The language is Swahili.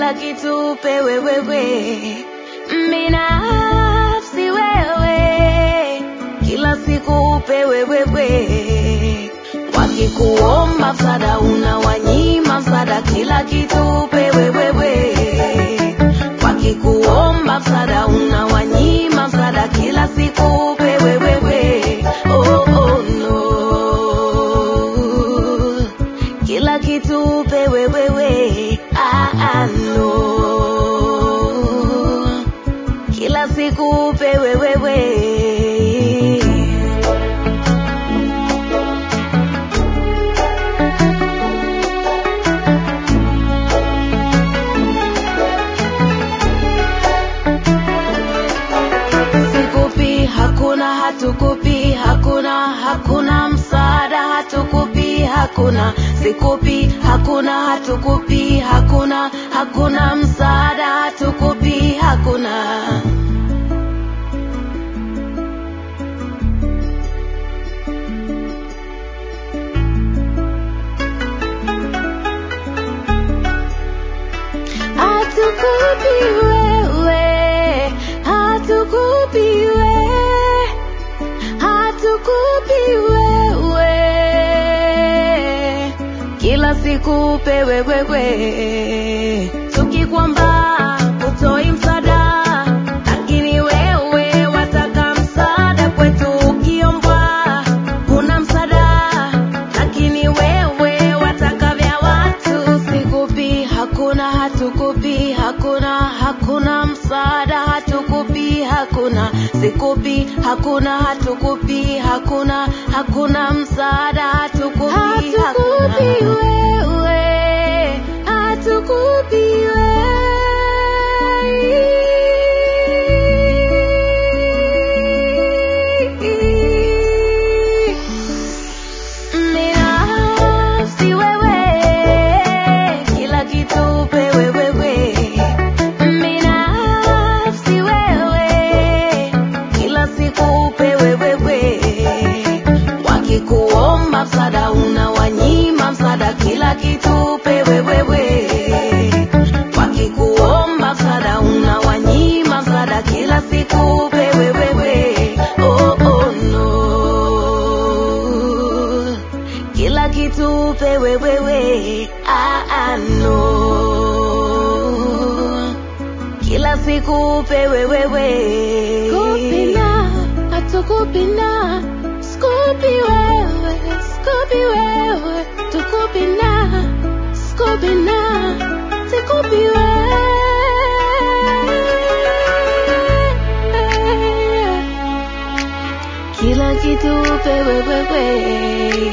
kila kitu upewe wewe, binafsi wewe, kila siku upewe wewe. Wakikuomba msaada unawanyima msaada, kila kitu upewe wewe. Wakikuomba msaada unawanyima msaada, kila siku upewe wewe. Oh, oh, no. Kila kitu upewe wewe. Ah, ah, no. Kila siku upewe wewe. Sikupi, hakuna, hatukupi, hakuna, hakuna msaada, hatukupi, hakuna. Sikupi, hakuna, hatukupi, hakuna, hakuna msaada, hatukupi, hakuna. Hatukupi wewe, hatukupi wewe, hatukupi wewe, kila siku upewe wewe, tukikwamba utoi msaada, lakini wewe wataka msaada kwetu, ukiombwa kuna msaada, lakini wewe wataka vya watu. Sikupi, hakuna, hatukupi, hakuna, hakuna msaada, hatukupi, hakuna. Sikupi, hakuna, hatukupi, hakuna, hakuna msaada, hatukupi, hatukupi wewe, hatukupi wewe. Binafsi wewe, kila kitu upewe wewe. Binafsi wewe, kila siku upewe wewe. Wakikuomba msaada unawanyima msaada, kila kitu upewe wewe. Wakikuomba msaada unawanyima msaada, kila siku upewe wewe. Oh, oh, no. Kila kitu upewe wewe. Ah, ah, no. Kila siku upewe wewe. Skupina, hatukupina, skupi wewe, skupi wewe, tukupina, skupina, sikupi wewe. Kila kitu upewe wewe.